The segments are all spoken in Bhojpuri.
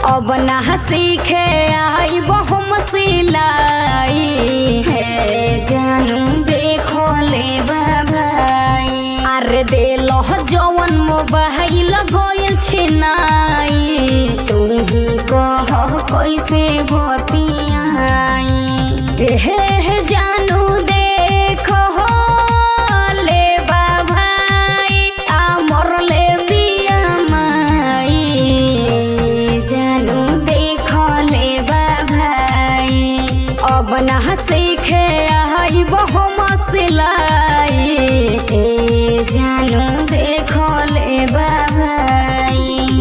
अब ना सीखे आई बहुम सिलाई हे जानू देखो ले बाबाई अरे दे लो जवन मोबाइल गोयल छिनाई तू ही कह कैसे बतियाई हे हे जानू देखो ले बाबाई आमर ले बिया माई जानू देखो ले बाबाई अब ना सीखे आई बहु मसलाई ए जानू देखो ले बाबाई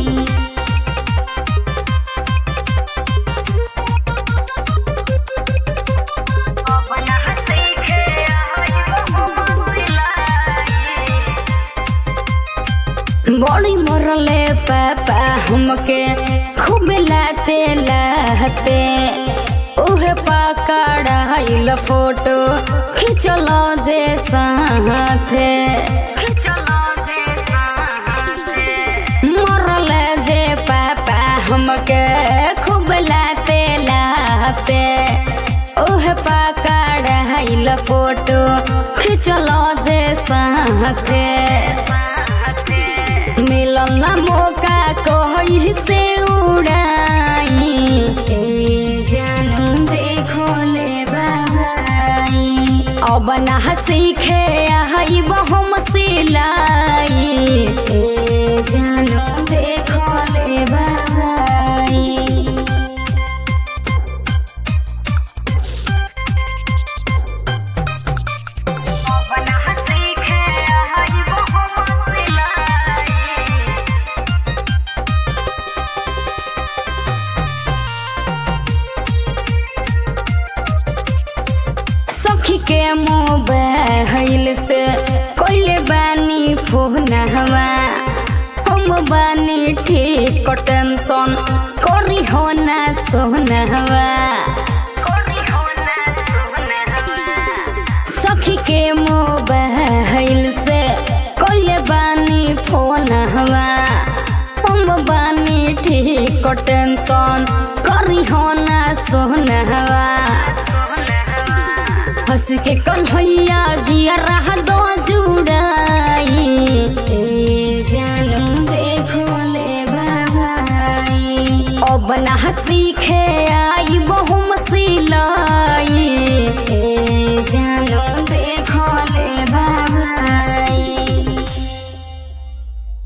बड़ी मरले पापा हमके खूब लाते लाते उहे पकड़ाइल फोटो खिंचल जे साथे मरले जे पापा हमके खूब लाते लाते उहे पकड़ाइल फोटो खिंचल जे साथे मिलल ना मौका कही से उड़ाई ए जानू देखो ले बाबाई अब ना सीखे आई बहुम सिलाई ए जानू देखो ले बाबाई सखी के मोबाइल से कोइले बानी फोन हवा हम बानी ठीक टेंशन करी हो ना सोना हवा सखी के मोबाइल से कोइले बानी फोन हवा हम बानी ठीक टेंशन करी हो ना सोना हवा हंस के कन्हैया जिया रहा दो जुड़ाई ए जानू देखो ले बाबाई अब ना सीखे आई बहु